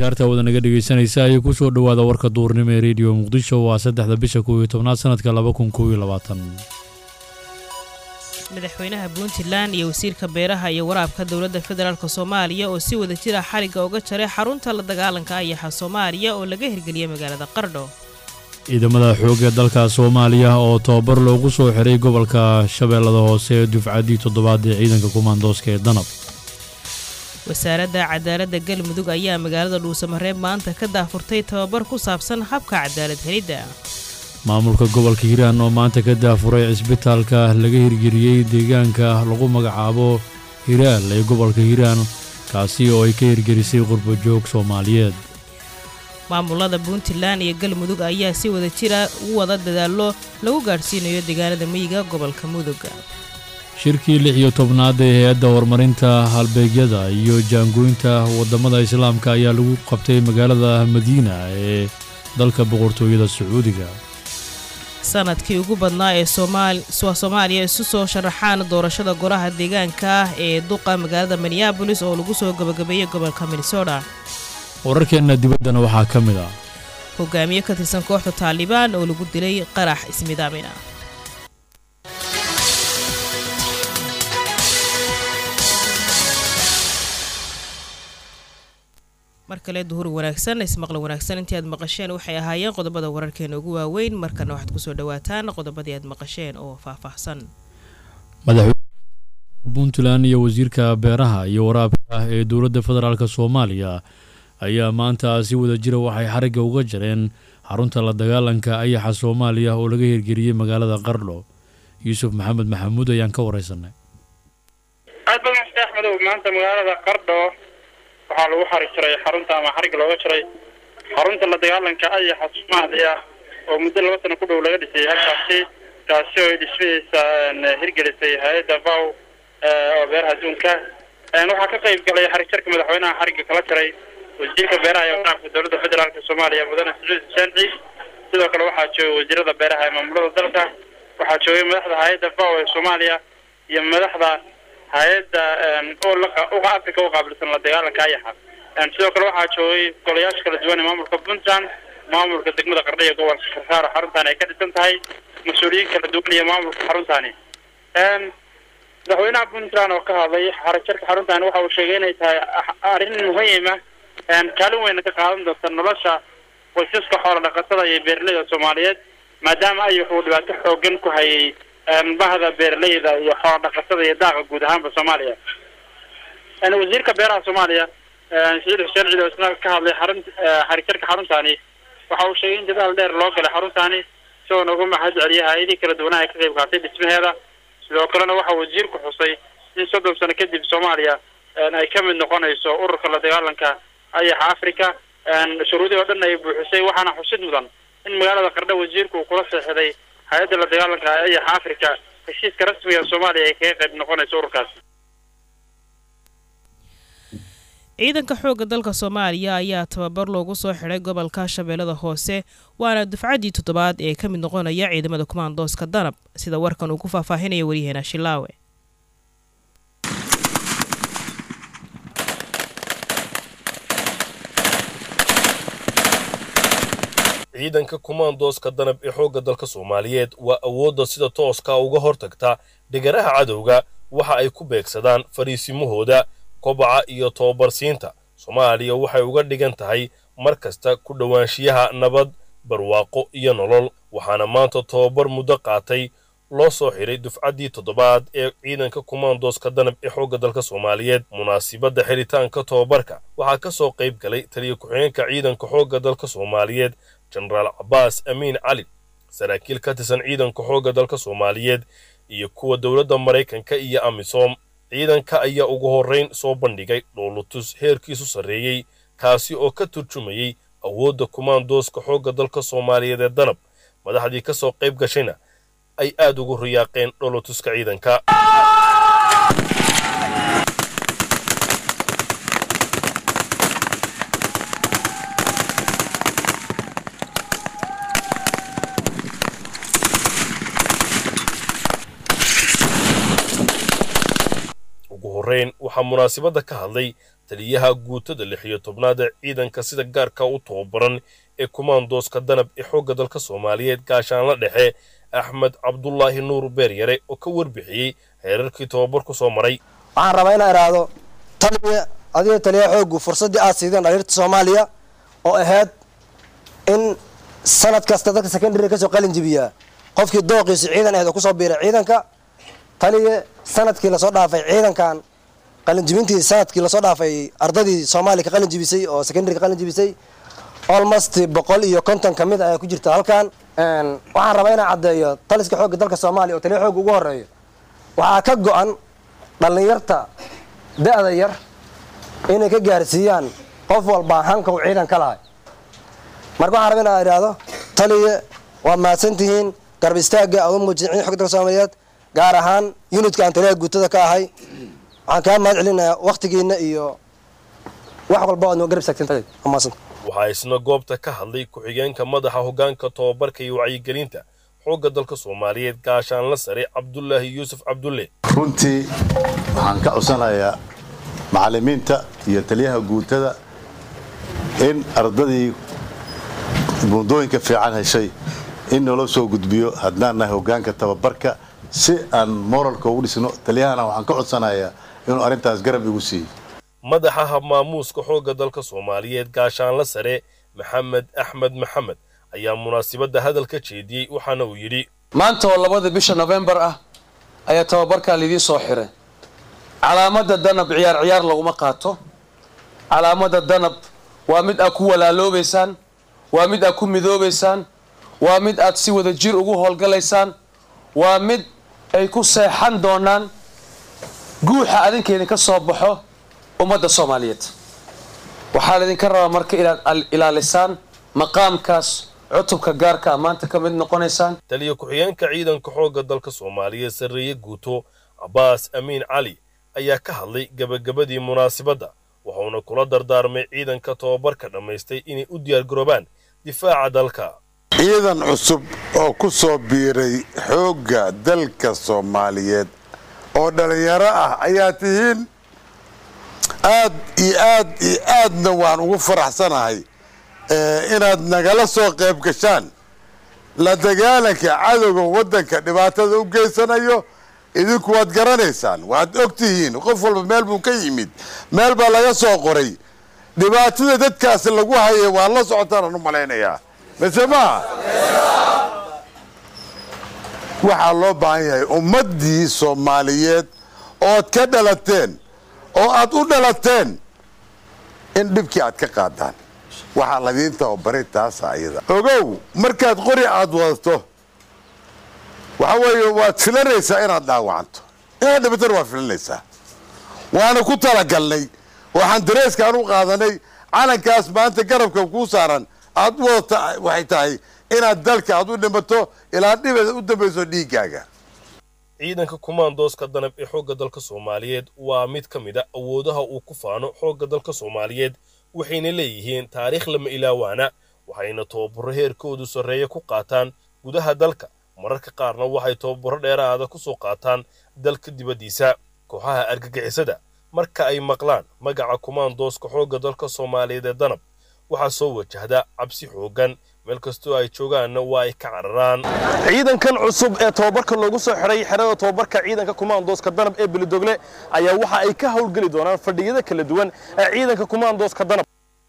akhyaarta wada naga dhegeysanaysa ayay ku soo dhowaada warka duurnimo ee rediyo muqdisho waa saddexda bisha kow iyo tobnaad sanadka laba kun kow iyo labaatan madaxweynaha puntland iyo wasiirka beeraha iyo waraabka dowladda federaalk soomaaliya oo si wada jira xarigga uga jaray xarunta la dagaalanka ayaxa soomaaliya oo laga hirgeliyey magaalada qardho ciidamada xoogga dalka soomaaliya oo tababar loogu soo xiray gobolka shabeellada hoose ee dufcaddii toddobaad ee ciidanka kumaandooska ee danab wasaaradda cadaaladda galmudug ayaa magaalada dhuusamareeb maanta ka daafurtay tababar ku saabsan habka cadaalad helidda maamulka gobolka hiiraan oo maanta ka daafuray cisbitaalka laga hirgeliyey deegaanka lagu magacaabo hiraal ee gobolka hiiraan kaasi oo ay ka hirgelisay qurbajoog soomaaliyeed maamulada puntland iyo galmudug ayaa si wada jira u wada dadaallo lagu gaadhsiinayo deegaanada miyiga gobolka mudug shirkii lix iyo tobnaad ee hay-adda horumarinta halbeegyada iyo jaangooynta waddamada islaamka ayaa lagu qabtay magaalada madiina ee dalka boqortooyada sacuudiga sanadkii ugu badnaa ee soomaaliya isu soo sharaxaan doorashada golaha deegaanka ah ee duqa magaalada minneabolis oo lagu soo gabagabeeyey gobolka minnesota wararkeenna dibaddana waxaa ka mid ah hogaamiye ka tirsan kooxda taalibaan oo lagu dilay qarax ismidaamina mar kale duhur wanaagsan ismaqla wanaagsan intii aad maqasheen waxay ahaayeen qodobada wararkeena ugu waaweyn markana waxaad kusoo dhawaataan qodobadii aad maqasheen oo faahfaahsan madaxweyne puntland iyo wasiirka beeraha iyo waraabka ee dowladda federaalk soomaaliya ayaa maanta si wada jira waxay xarigga uga jareen xarunta la dagaalanka ayaxa soomaaliya oo laga hirgeliyey magaalada qardho yuusuf maxamed maxamuud ayaan ka wareysanay aad badan xuseen axmedow maanta magaalada qardho waxaa lagu xari jiray xarunta ama xarigga looga jiray xarunta la dagaalanka ayaxa soomaaliya oo muddo laba sano ku dhow laga dhisay halkaasi kaasi oo ay dhismadiisa hirgelisay hay-adda vow oo beeraha adduunka waxaa ka qayb galay xarijarka madaxweynaha xarigga kala jiray wasiirka beeraha ee waraabka dowladda federaalk soomaaliya mudane sacuud xuseen ciid sidoo kale waxaa joogay wasiirada beeraha ee maamulada dalka waxaa joogay madaxda hay-adda vow ee soomaaliya iyo madaxda hay-adda uga africa u qaabilsan la dagaalanka ayaxa sidoo kale waxaa joogay golayaasha kala duwan ee maamulka puntland maamulka degmada qardha iyo gobolka karsaaro xaruntaani ay ka dhisan tahay mas-uuliyiin kala duwan iyo maamulka xaruntaani madaxweynaha puntland oo ka hadlay xarajarka xaruntaani waxa uu sheegay inay tahay arrin muhiima kaalin weyna ka qaadan doonta nolosha qoysaska xoola dhaqatada iyo beeraleyda soomaaliyeed maadaama ayax uu dhibaato xoogan ku hayay bahda beeraleyda iyo xoola dhaqatada iyo daaqa guud ahaanba soomaaliya wasiirka beeraha soomaaliya saciid xuseen ciid oo isna ka hadlay xarun xarijarka xaruntaani waxa uu sheegay in dadaal dheer loo galay xaruntaani isagoo noogu mahad celiyay hay-adihii kala duwanaha ay ka qayb qaatay dhismaheeda sidoo kalena waxa wasiirku xusay in soddon sano kadib soomaaliya ay ka mid noqonayso ururka la dagaalanka ayaxa africa shuruudii oo dhan ay buuxisay waxaana xusid mudan in magaalada qardho wasiirku uu kula seexday hay-adda la dagaalanka ayaxa africa heshiiska rasmiga soomaaliya ay kaga qayb noqonayso ururkaasi ciidanka xoogga dalka soomaaliya ayaa tababar loogu soo xidhay gobolka shabeellada hoose waana dufcaddii toddobaad ee ka mid noqonaya ciidamada kumaandooska danab sida warkan uu ku faahfaahinaya waryaheena shilaawe ciidanka kumaandooska danab ee xoogga dalka soomaaliyeed waa awoodda sida tooska uga hortagta dhigaraha cadowga waxa ay ku beegsadaan fariisimahooda kobaca iyo tobabarsiinta soomaaliya waxay uga dhigan tahay mar kasta ku dhowaanshiyaha nabad barwaaqo iyo nolol waxaana maanta tobabar muddo qaatay loo soo xidhay dufcaddii toddobaad ee ciidanka kumaandooska danab ee xoogga dalka soomaaliyeed munaasibadda xiritaanka tobabarka waxaa ka soo qayb galay taliya ku-xigeenka ciidanka xoogga dalka soomaaliyeed jenaraal cabbaas amiin cali saraakiil ka tirsan ciidanka xoogga dalka soomaaliyeed iyo kuwa dowladda maraykanka iyo amisom ciidanka ayaa ugu horrayn soo bandhigay dhoolutus heerkiisu sarreeyey kaasi oo ka turjumayey awoodda kumaandooska xoogga dalka soomaaliyeed ee danab madaxdii ka soo qayb gashayna ay aad ugu riyaaqeen dhoolutuska ciidanka ugu horrayn waxaa munaasibadda ka hadlay taliyaha guutada lix iyo tobnaad ee ciidanka sida gaarka u tababaran ee kumaandooska danab ee xoogga dalka soomaaliyeed gaashaanla dhexe axmed cabdulaahi nuur beeryare oo ka warbixiyey heerarkii tababarku soo maray waxaan rabaa inaan idhaahdo taliya adiga taliya xooggu fursaddii aad siideen dhaliirta soomaaliya oo ahayd in sanad kasta dadka secondary kasoo qalin jibiyaa qofkii dooqiisa ciidan ahayd oo kusoo biiray ciidanka taliya sanadkii lasoo dhaafay ciidankan qalinjibintii sanadkii lasoo dhaafay ardadii soomaaliya ka qalin jibisay oo secondary ka qalin jibisay almost boqol iyo konton ka mid ayaa ku jirta halkan waxaan rabaa inaan caddeeyo taliska xoogga dalka soomaaliya oo taliya xoogga ugu horeeyo waxaa ka go-an dhallinyarta da-da yar inay ka gaarsiiyaan qof walbaa hanka uu ciidan ka lahay marka waxaan rabaa inaan idhaahdo taliya waa mahadsantihiin garab istaagga aad u muujisay ciidan xogga dalka soomaaliyeed gaar ahaan unitka aan taliyaha guutada ka ahay waxaan kaa mahad celinayaa wakhtigiina iyo wax walba aad noo garab istaagteen waa mahadsanta waxaa isna goobta ka hadlay ku-xigeenka madaxa hoggaanka tobabarka iyo wacyigelinta xoogga dalka soomaaliyeed gaashaanla sare cabdulaahi yuusuf cabdulle runtii waxaan ka codsanayaa macallimiinta iyo taliyaha guutada in ardadii buundooyinka fiican heshay in naloo soo gudbiyo haddaan nahay hoggaanka tababarka si aan moralka ugu dhisno taliyahana waxaan ka codsanayaa inuu arrintaas garab igu siiyo madaxa habmaamuuska xoogga dalka soomaaliyeed gaashaanla sare maxamed axmed maxamed ayaa munaasibadda hadal ka jeediyey waxaana uu yidhi maanta oo labada bisha nofembar ah ayaa tababarkaa laidii soo xiray calaamadda danab ciyaar ciyaar laguma qaato calaamadda danab waa mid aad ku walaaloobaysaan waa mid aad ku midoobaysaan waa mid aad si wada jir ugu howlgalaysaan waa mid ay ku seexan doonaan guuxa adinkeedin ka soo baxo ummadda soomaaliyeed waxaa laydinka rabaa marka inaad ilaalisaan maqaamkaas cutubka gaarka a maanta ka mid noqonaysaan taliya ku-xigeenka ciidanka xoogga dalka soomaaliyeed sarreeye guuto cabbaas amiin cali ayaa ka hadlay gebagabadii munaasibadda wuxuuna kula dardaarmay ciidanka tobabarka dhammaystay inay u diyaargaroobaan difaaca dalka ciidan cusub oo ku soo biiray xoogga dalka soomaaliyeed oo dhallinyaro ah ayaa tihiin aad iyo aad iyo aadna waan ugu faraxsanahay inaad nagala soo qayb gashaan la dagaalanka cadowga waddanka dhibaatada u geysanayo idinku waad garanaysaan waad og tihiin qof walba meel buu ka yimid meel baa laga soo qoray dhibaatada dadkaasi lagu hayay waa la socotaanaan u malaynayaa mise maaha waxaa loo baahan yahay ummaddii soomaaliyeed ood ka dhalateen oo aad u dhalateen in dhibkii aad ka qaadaan waxaa ladiin tababaray taasa ayada ogow markaad qori aad wadato waxa weeye waad filanaysaa inaad dhaawacanto inaad dhibatana waad filanaysaa waana ku talagalnay waxaan dareeskaan u qaadanay calankaas maanta garabka kuu saaran aad u wadata waxay tahay inaad dalka aad u dhimato ilaa dhibeeda u dambayso dhiiggaaga ciidanka kumaandooska danab ee xoogga dalka soomaaliyeed waa mid ka mid a awoodaha uu ku faano xoogga dalka soomaaliyeed waxayna leeyihiin taariikh lama ilaawaana waxayna tababaro heerkoodu sarreeya ku qaataan gudaha dalka mararka qaarna waxay tababaro dheeraada ku soo qaataan dalka dibaddiisa kooxaha argagixisada marka ay maqlaan magaca kumaandooska xoogga dalka soomaaliyeed ee danab waxaa soo wajahda cabsi xooggan meel kastoo ay joogaanna waa ay ka cararaan ciidankan cusub ee tobabarka loogu soo xiray xerada tobabarka ciidanka kumaandooska danab ee belidogle ayaa waxa ay ka howlgeli doonaan fadhiyada kala duwan ee ciidanka kumaandooska danab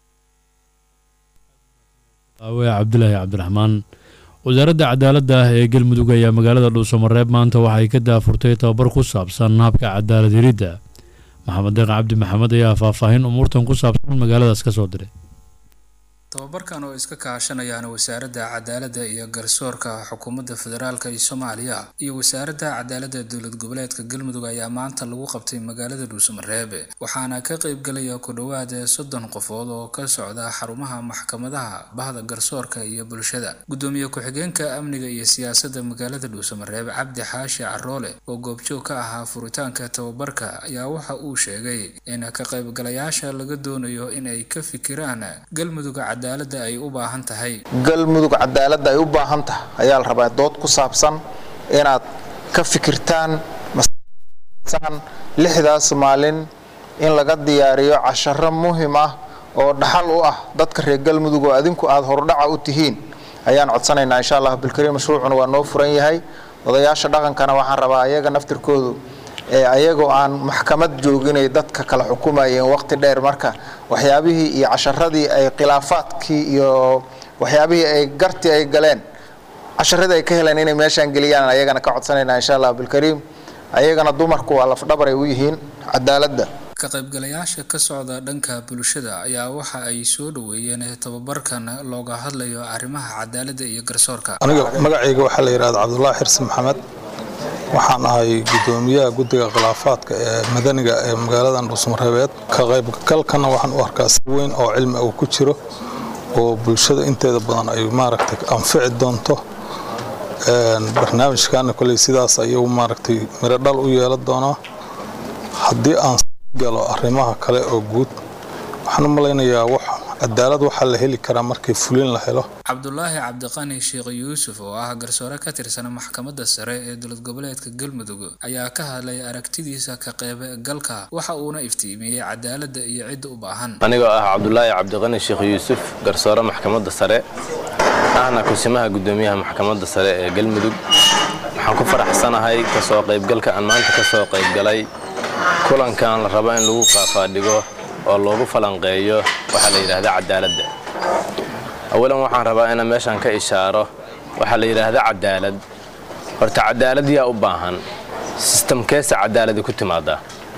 aawe cabdulaahi cabdiraxmaan wasaaradda cadaaladda ee galmudug ayaa magaalada dhuusamareeb maanta waxay ka daafurtay tababar ku saabsan habka cadaalad helidda maxamed deeq cabdi maxamed ayaa faahfaahin umuurtan ku saabsan magaaladaas ka soo diray tababarkan oo iska kaashanayaan wasaaradda cadaaladda iyo garsoorka xukuumadda federaalka iyo soomaaliya iyo wasaaradda cadaaladda dowlad goboleedka galmudug ayaa maanta lagu qabtay magaalada dhuusamareeb waxaana ka qaybgalaya ku dhowaad soddon qofood oo ka socda xarumaha maxkamadaha bahda garsoorka iyo bulshada gudoomiye ku-xigeenka amniga iyo siyaasadda magaalada dhuusamareeb cabdi xaashi caroole oo goobjoog ka ahaa furitaanka tababarka ayaa waxa uu sheegay in ka qaybgalayaasha laga doonayo in ay ka fikiraan galmudug ay u baahan tahay galmudug cadaaladda ay u baahan tahay ayaa la rabaa dood ku saabsan inaad ka fikirtaan lixdaas maalin in laga diyaariyo casharo muhim ah oo dhaxal u ah dadka reer galmudug oo adinku aada hordhaca u tihiin ayaan codsanaynaa insha allah bilkariim mashruucuna waa noo furan yahay odayaasha dhaqankana waxaan rabaa ayaga naftirkoodu ayagoo aan maxkamad jooginay dadka kala xukumayeen waqti dheer marka waxyaabihii iyo casharadii ay khilaafaadkii iyo waxyaabihii ay garti ay galeen casharadii ay ka heleen inay meeshaan geliyaan ayagana ka codsanaynaa insha allah bilkariim ayagana dumarku waa lafdhabar ay u yihiin cadaaladda ka qaybgalayaasha ka socda dhanka bulshada ayaa waxa ay soo dhoweeyeen tababarkan looga hadlayo arrimaha cadaaladda iyo garsoorka aniga magacayga waxaa la yidhahda cabdullaahi xirsi maxamed waxaan ahay guddoomiyaha guddiga khilaafaadka ee madaniga ee magaaladan dhuusmareebeed ka qaybgalkana waxaan u arkaa si weyn oo cilmi uu ku jiro oo bulshada inteeda badan ay maaragtay anfici doonto barnaamijkaana koley sidaas ayuu maaragtay miro dhal u yeelan doonaa haddii aan galo arrimaha kale oo guud waxaan u malaynayaa wax cadaalad waxaa la heli karaa markii fulin la helo cabdulaahi cabdiqani sheekh yuusuf oo ah garsoore ka tirsan maxkamadda sare ee dowlad goboleedka galmudug ayaa ka hadlay aragtidiisa ka qaybgalka waxa uuna iftiimiyey cadaaladda iyo cidda u baahan anigoo ah cabdulaahi cabdiqani sheekh yuusuf garsoore maxkamadda sare ahna kusimaha guddoomiyaha maxkamadda sare ee galmudug waxaan ku faraxsanahay kasoo qaybgalka aan maanta kasoo qaybgalay kulankan la rabo in lagu faafaadhigo oo loogu falanqeeyo waxaa la yidhaahda cadaaladda awalan waxaan rabaa inaan meeshan ka ishaaro waxaa la yidhaahda cadaalad horta cadaalad yaa u baahan sistamkeesa cadaalada ku timaada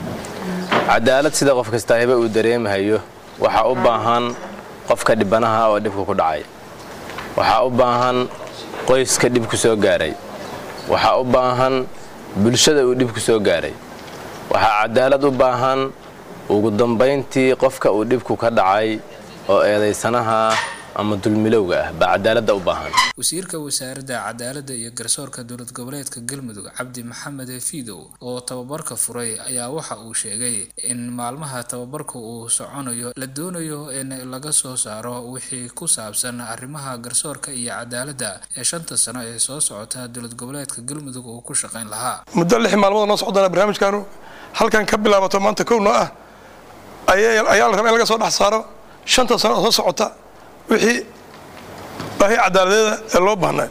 cadaalad sida qof kastaahiba uu dareemahayo waxaa u baahan qofka dhibanaha oo dhibka ku dhacay waxaa u baahan qoyska dhib ku soo gaaray waxaa u baahan bulshada uu dhib ku soo gaaray waxaa cadaalad u baahan ugu dambayntii qofka uu dhibku ka dhacay oo eedaysanaha ama dulmilowga ah baa cadaaladda u baahan wasiirka wasaaradda cadaaladda iyo garsoorka dowlad goboleedka galmudug cabdi maxamed fiidow oo tababarka furay ayaa waxa uu sheegay in maalmaha tababarka uu soconayo la doonayo in laga soo saaro wixii ku saabsan arrimaha garsoorka iyo cadaaladda ee shanta sano ee soo socota dowlad goboleedka galmudug uu ku shaqayn lahaa muddo lix maalmood noo socdana barnaamijkaanu halkan ka bilaabato maanta kowno ah ayaa la rabaa in laga soo dhex saaro shanta sano oo soo socota wixii baahi cadaaladeeda ee loo baahnaa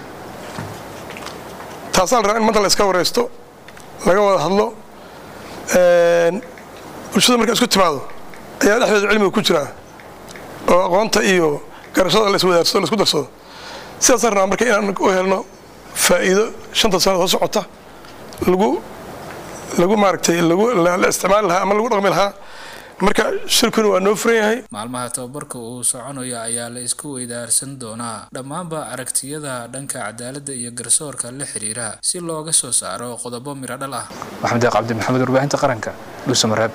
taasaa la rabaa in maanta la iska wareysto laga wada hadlo bulshada marka isku timaado ayaa dhexdeeda cilmiga ku jiraa oo aqoonta iyo garashada la iswadaarsado la isku darsado sidaasaan rabaa marka inaan u helno faa'iido shanta sano soo socota lagu lagu maaragtay lagu la isticmaali lahaa ama lagu dhaqmi lahaa marka shirkuna waa noo furan yahay maalmaha tababarka uu soconayo ayaa la isku weydaarsan doonaa dhammaanba aragtiyada dhanka cadaaladda iyo garsoorka la xiriira si looga soo saaro qodobo miro dhal ah maxamed deeq cabdi maxamed warbaahinta qaranka dhuusamareeb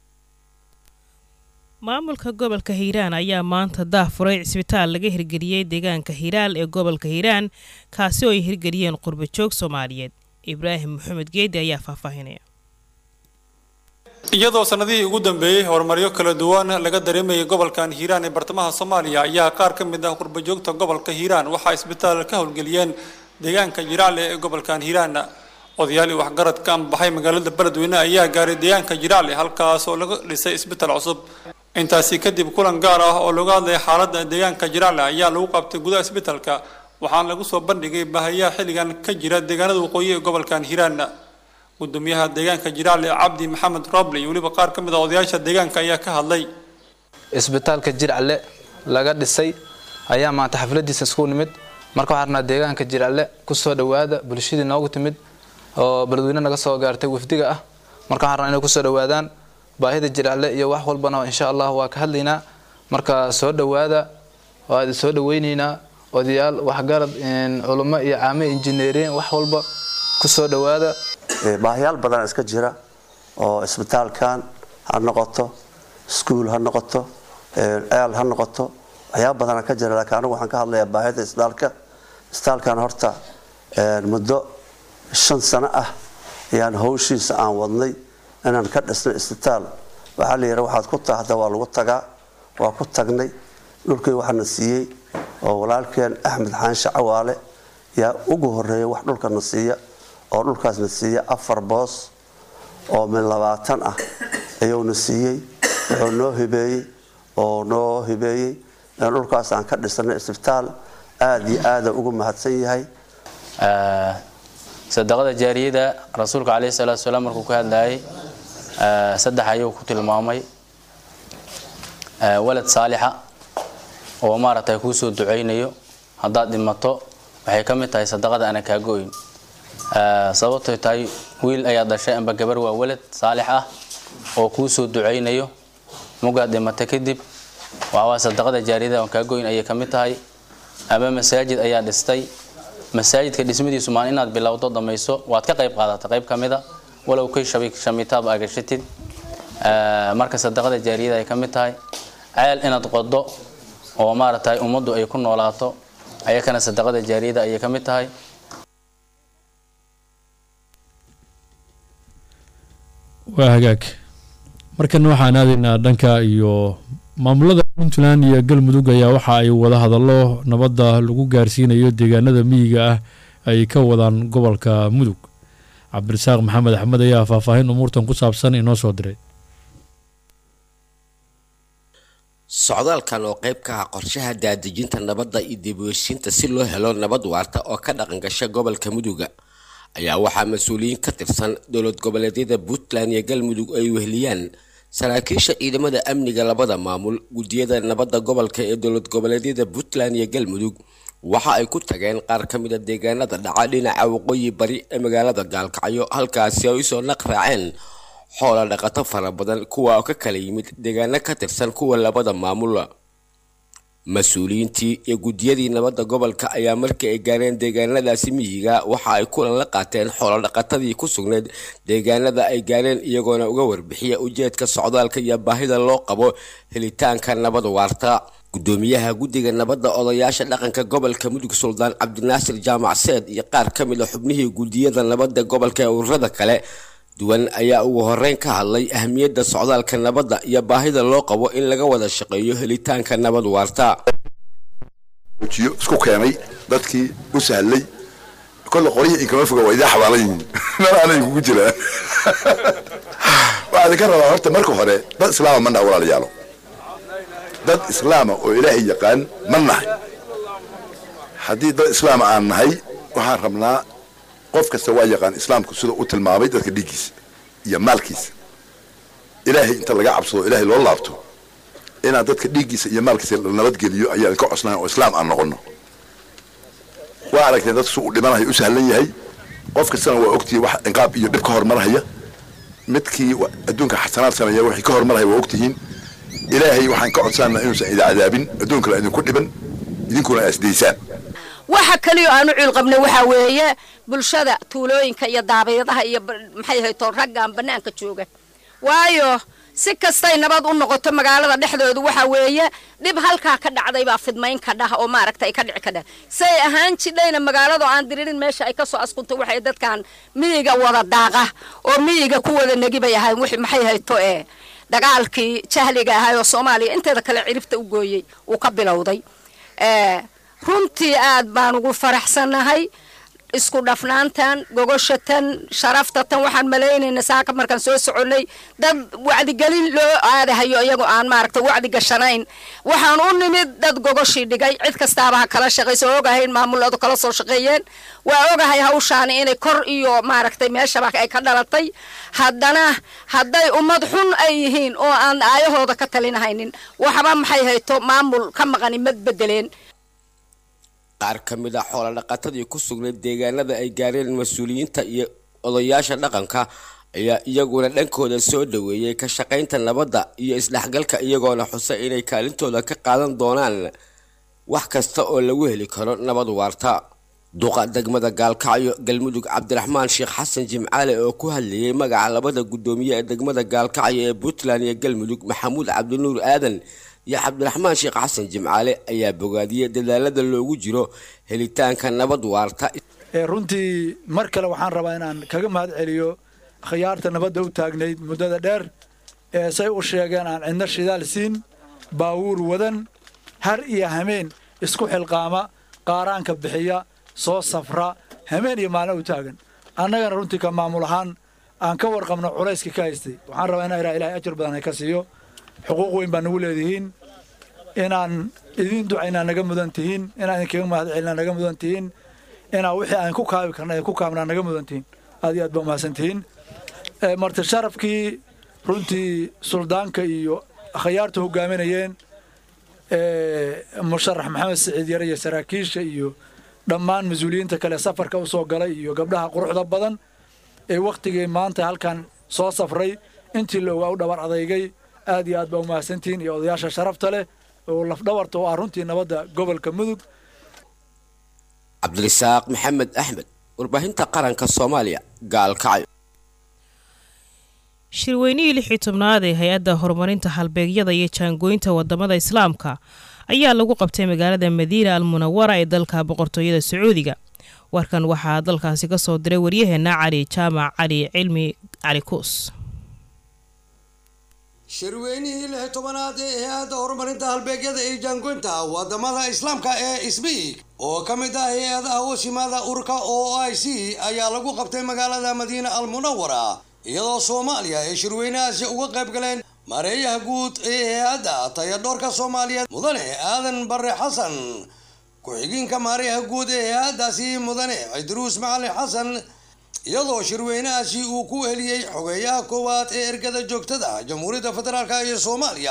maamulka gobolka hiiraan ayaa maanta daah furay cisbitaal laga hirgeliyey deegaanka hiiraal ee gobolka hiiraan kaasi oo ay hirgeliyeen qurbajoog soomaaliyeed ibraahim maxamed geedi ayaa faahfaahinaya iyadoo sanadihii ugu dambeeyey horumaryo kala duwan laga dareemayay gobolkan hiiraan ee bartamaha soomaaliya ayaa qaar ka mid ah qurbajoogta gobolka hiiraan waxaa isbitaal ka howlgeliyeen deegaanka jiraale ee gobolkan hiiraan odayaal iyo waxgarad ka ambaxay magaalada beledweyne ayaa gaaray deegaanka jiraale halkaas oo laga dhisay isbitaal cusub intaasi kadib kulan gaar ah oo looga hadlaya xaaladda deegaanka jiraale ayaa lagu qabtay gudaha isbitaalka waxaana lagu soo bandhigay baahayaha xilligan ka jira deegaanada waqooyi ee gobolkan hiiraan gudoomiyaha deegaanka jiraale cabdi maxamed roble iyo weliba qaar ka mid a odayaasha deegaanka ayaa ka hadlay isbitaalka jircalle laga dhisay ayaa maanta xafladiisa isku nimid marka waxaan rabnaa deegaanka jircalle kusoo dhowaada bulshadii noogu timid oo beledweyne naga soo gaartay wafdiga ah marka waxaan rabnaa inay kusoo dhowaadaan baahida jircalle iyo wax walbana insha allah waa ka hadlaynaa marka soo dhowaada waa idin soo dhoweynaynaa odayaal waxgarad culummo iyo caame injineeriin wax walba kusoo dhowaada baahiyaal badan iska jira oo isbitaalkan ha noqoto iskuul ha noqoto ceel ha noqoto waxyaaba badana ka jira laakiin anigu waxaan ka hadlayaa baahida isbitaalka isbitaalkan horta muddo shan sano ah ayaan hawshiisa aan wadnay inaan ka dhisnay isbitaal waxaa la yidhi waxaad ku taahda waa lagu tagaa waa ku tagnay dhulkii waxaana siiyey oo walaalkeen axmed xaanshe cawaale yaa ugu horeeya wax dhulkana siiya oo dhulkaasna siiya afar boos oo mid labaatan ah ayuuna siiyey wuxuu noo hibeeyey oo noo hibeeyey in dhulkaas aan ka dhisnay isbitaal aada iyo aada ugu mahadsan yahay sadaqada jaariyada rasuulka caleyhi salaatu wasalaam markuu ka hadlayay saddex ayuu ku tilmaamay walad saalixa oo maaragtay kuu soo ducaynayo haddaad dhimato waxay ka mid tahay sadaqada ana kaago-oyn sababtoy tahay wiil ayaa dhashay amba gabar waa walad saalix ah oo kuu soo ducaynayo mugaad dhimata kadib waxawaa sadaqada jaariyada aan kaago-oyn ayay ka mid tahay ama masaajid ayaa dhistay masaajidka dhismadiisu maan inaad bilowdo dhamayso waad ka qayb qaadata qayb ka mida walow kay shamitaab agashatid marka sadaqada jaariyada ay ka mid tahay ceel inaad qodo oo maaragtay ummaddu ay ku noolaato ayakana sadaqada jaariyada ayay ka mid tahay waa hagaag markana waxaan aadaynaa dhanka iyo maamulada puntland iyo galmudug ayaa waxa ay wada hadallo nabadda lagu gaarsiinayo deegaanada miyiga ah ay ka wadaan gobolka mudug cabdirasaaq maxamed axmed ayaa faahfaahin umuurtan ku saabsan inoo soo diray socdaalkan oo qayb ka ah qorshaha daadejinta nabadda iyo dibweshiinta si loo helo nabad waarta oo ka dhaqan gasha gobolka muduga ayaa waxaa mas-uuliyiin ka tirsan dowlad goboleedyada puntland iyo galmudug ay weheliyaan saraakiisha ciidamada amniga labada maamul guddiyada nabadda gobolka ee dowlad goboleedyada puntland iyo galmudug waxa ay ku tageen qaar ka mid a deegaanada dhaca dhinaca waqooyi bari ee magaalada gaalkacyo halkaasi ay usoo naq raaceen xoola dhaqato fara badan kuwa oo ka kala yimid deegaano ka tirsan kuwa labada maamul mas-uuliyiintii iyo guddiyadii nabadda gobolka ayaa markii ay gaareen deegaanadaasi miyiga waxa ay kulan la qaateen xoola dhaqatadii ku sugnayd deegaanada ay gaareen iyagoona uga warbixiya ujeedka socdaalka iyo baahida loo qabo helitaanka nabad waarta gudoomiyaha guddiga nabadda odayaasha dhaqanka gobolka mudug suldaan cabdinaasir jaamac seed iyo qaar ka mid a xubnihii guddiyada nabadda gobolka ee ururada kale duwan ayaa ugu horeyn ka hadlay ahmiyadda socdaalka nabadda iyo baahida loo qabo in laga wada shaqeeyo helitaanka nabad waarta jiyo isku keenay dadkii u sahlay kolle qoryihii inkama foga waa idaa xabaalan yihiin meel aanay kugu jiraan waxaa idinka rabaa horta marka hore dad islaama ma naha walaalayaalo dad islaama oo ilaahay yaqaan ma nahay haddii dad islaama aan nahay waxaan rabnaa qof kasta waa yaqaan islaamku sida u tilmaamay dadka dhiiggiisa iyo maalkiisa ilaahay inta laga cabsado ilaahay loo laabto inaan dadka dhiiggiisa iyo maalkiisa la nabadgeliyo ayaan ka cosnahay oo islaam aan noqono waa aragtay dadku su u dhimanayo u sahlan yahay qof kastana waa ogtihiin wax inqaab iyo dhib ka hormarhaya midkii adduunka xasanaad sameeya wixii ka hormarhaya waa ogtihiin ilaahay waxaan ka codsanaa inuusan idin cadaabin adduunkana idinku dhiban idinkuna asdaysaan waxa kaliyo aanu ciil qabnay waxaa weeye bulshada tuulooyinka iyo daabayadaha iyo maxay ahayd toon raggan bannaanka jooga waayo si kastay nabad u noqoto magaalada dhexdoodu waxa weeye dhib halkaa ka dhacday baa fidmayn ka dhah oo maaragta ay ka dhici ka dhah say ahaan jidhayna magaaladu aan diririn meesha ay kasoo askunto waxay dadkan miyiga wada daaqa oo miyiga ku wada negi bay ahayn wixii maxay hayto ee dagaalkii jahliga ahay oo soomaaliya inteeda kale ciribta u gooyey uu ka bilowday runtii aad baan ugu faraxsannahay isku dhafnaantan gogoshatan sharaftatan waxaan malaynaynaa saaka markaan soo soconnay dad wacdigelin loo aadahayo iyagoo aan maaragta wacdi gashanayn waxaan u nimid dad gogoshii dhigay cid kastaaba ha kala shaqayso ogahay in maamuladu kala soo shaqeeyeen waa ogahay hawshaani inay kor iyo maaragtay meeshaba ay ka dhalatay haddana hadday ummad xun ay yihiin oo aan aayahooda ka talinahaynin waxba maxay hayto maamul ka maqani mad bedeleen qaar ka mid a xoola dhaqatadii ku sugnayd deegaanada ay gaareen mas-uuliyiinta iyo odayaasha dhaqanka ayaa iyaguna dhankooda soo dhaweeyey ka shaqaynta nabadda iyo isdhexgalka iyagoona xusa inay kaalintooda ka qaadan doonaan wax kasta oo lagu heli karo nabad waarta duqa degmada gaalkacyo galmudug cabdiraxmaan sheekh xasan jimcaale oo ku hadlayay magaca labada guddoomiye ee degmada gaalkacyo ee puntland iyo galmudug maxamuud cabdinuur aadan iyo cabdiraxmaan sheekh xasan jimcaale ayaa bogaadiyey dadaalada loogu jiro helitaanka nabad waarta runtii mar kale waxaan rabaa inaan kaga mahad celiyo khiyaarta nabadda u taagnayd muddada dheer ee say u sheegeen aan cidna shidaal siin baawuur wadan har iyo hameen isku xilqaama qaaraanka bixiya soo safra hameen iyo maalin u taagan annagana runtii ka maamul ahaan aan ka warqabno culayska ka haystay waxaan rabaa inaa ilahay ajar badan ay ka siiyo xuquuq weyn baa nagu leedihiin inaan idiin ducaynaa naga mudan tihiin inaan idinkaga mahad celinaa naga mudan tihiin inaa wixii aan ku kaabi karna ku kaabnaa naga mudan tihiin aad iyo aad baa umahadsan tihiin marti sharafkii runtii suldaanka iyo akhyaarta hogaaminayeen musharax maxamed siciid yare iyo saraakiisha iyo dhammaan mas-uuliyiinta kale safarka u soo galay iyo gabdhaha quruxda badan ee wakhtigii maanta halkan soo safray intii la ogaa u dhabar adeygay aad iyo aad baa umahadsantihiin iyo odayaasha sharafta leh oo lafdhabarta oo ah runtii nabadda gobolka mudug cabdirasaaq maxamed axmed warbaahinta qaranka soomaaliya gaalkacyo shirweynihii lix iyo tobnaad ee hay-adda horumarinta halbeegyada iyo jaangooynta wadamada islaamka ayaa lagu qabtay magaalada madiina al munawara ee dalka boqortooyada sacuudiga warkan waxaa dalkaasi ka soo diray waryaheena cali jaamac cali cilmi cali kuus shirweynihii lix tobanaad ee hay-adda horumarinta halbeegyada iyo jaangoynta wadamada islaamka ee isbiig oo ka mid ah hay-adaha wasimaada urka o i c ayaa lagu qabtay magaalada madiina al munawara iyadoo soomaaliya ay shirweynahaasi uga qayb galeen mareeyaha guud ee hay-adda tayadhoorka soomaaliyeed mudane aadan bare xasan ku-xigeenka mareeyaha guud ee hay-addaasi mudane cidruus macalin xasan iyadoo shirweynahaasi uu ku heliyey xogeeyaha koowaad ee ergada joogtada jamhuuriyadda federaalk iyo soomaaliya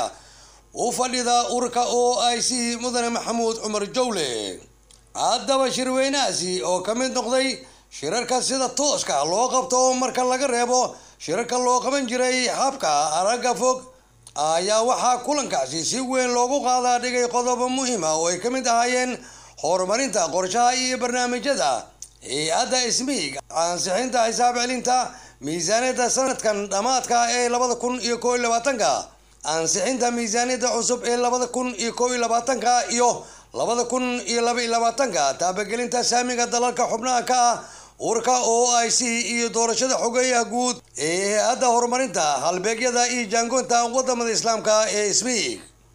u fadhida urka o i c mudane maxamuud cumar jowle haddaba shirweynahaasi oo ka mid noqday shirarka sida tooska loo qabto marka laga reebo shirarka loo qaban jiray habka aragga fog ayaa waxaa kulankaasi si weyn loogu qaadaa dhigay qodobo muhiima oo ay ka mid ahaayeen horumarinta qorshaha iyo barnaamijyada hay-adda ismiig ansixinta xisaab celinta miisaaniyadda sanadkan dhammaadka ee labada kun iyo koo iyo labaatanka ansixinta miisaaniyadda cusub ee labada kun iyo koo iyo labaatanka iyo labada kun iyo laba iyo labaatanka taabagelinta saamiga dalalka xubnaha ka ah urka o i c iyo doorashada xogeeyaha guud ee hay-adda horumarinta halbeegyada iyo jaangoonta wadamada islaamka ee ismiig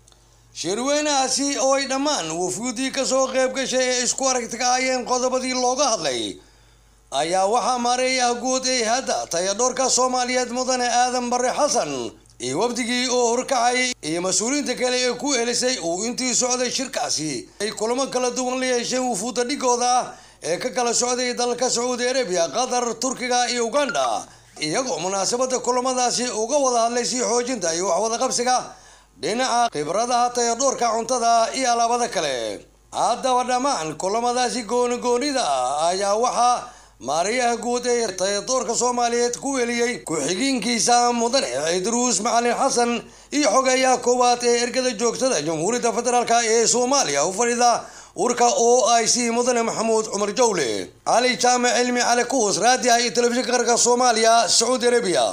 shirweynahaasi oo ay dhammaan wafguudii kasoo qayb gashay ee isku aragti ka ahayeen qodobadii looga hadlay ayaa waxaa maareeyaha guud ee hay-adda tayadhoorka soomaaliyeed mudane aadan bare xasan iyo wafdigii oo horkacay iyo mas-uuliyiinta kale ee ku helisay uu intii socday shirkaasi ay kulamo kala duwan la yeesheen wufuudda dhigooda ah ee ka kala socday dalalka sacuudi arabiya qatar turkiga iyo uganda iyagoo munaasabada kulamadaasi uga wada hadlay sii xoojinta iyo waxwada qabsiga dhinaca khibradaha tayadhoorka cuntada iyo alaabada kale haddaba dhammaan kulamadaasi gooni goonida ah ayaa waxaa maariyaha guud ee tayadoorka soomaaliyeed ku weliyey ku-xigeenkiisa mudane cidruus macalin xasan iyo xogeeyaha koowaad ee ergada joogtada jamhuuriyadda federaalk ee soomaaliya u fadhida urka o i c mudane maxamuud cumar jowle cali jaamac cilmi cali kuhus raadiha iyo telefishinka qaranka soomaaliya sacuudi arabiya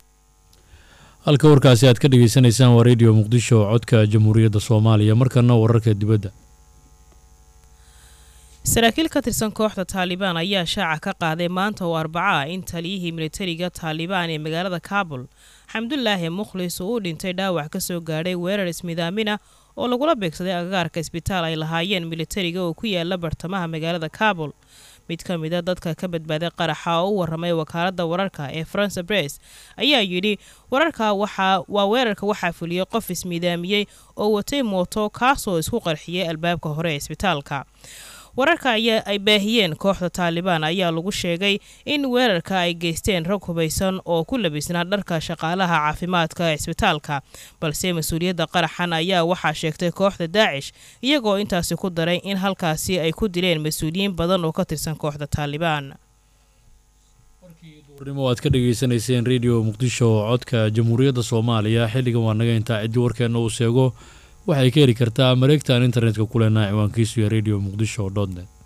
halka warkaasi aad ka dhagaysanaysaan waa radio muqdisho codka jamhuuriyadda soomaaliya markana wararka dibadda saraakiil ka tirsan kooxda taalibaan ayaa shaaca ka qaaday maanta oo arbaca ah in taliyihii militariga taalibaan ee magaalada kaabul xamdulaahi mukhlis uu u dhintay dhaawac ka soo gaadhay weerar ismidaamina oo lagula beegsaday agagaarka isbitaal ay lahaayeen militariga oo ku yaala bartamaha magaalada kaabul mid ka mid a dadka ka badbaaday qaraxa oo u waramay wakaaladda wararka ee france bress ayaa yidhi wararka waa weerarka waxaa fuliyey qof ismidaamiyey oo watay mooto kaasoo isku qarxiyay albaabka hore ee isbitaalka wararka ayaa ay baahiyeen kooxda taalibaan ayaa lagu sheegay in weerarka ay geysteen rag hubaysan oo ku labisnaa dharka shaqaalaha caafimaadka ee isbitaalka balse mas-uuliyadda qaraxan ayaa waxaa sheegtay kooxda daacish iyagoo intaasi ku daray in halkaasi ay ku dileen mas-uuliyiin badan oo ka tirsan kooxda taalibaan warnimo aad ka dhagaysanayseen radio muqdisho codka jamhuuriyadda soomaaliya xilligan waa naga intaa ciddii warkeenna uu sheego waxay ka heli kartaa mareegtan internetka ku leenaha ciwaankiisu iyo radio muqdisho dot net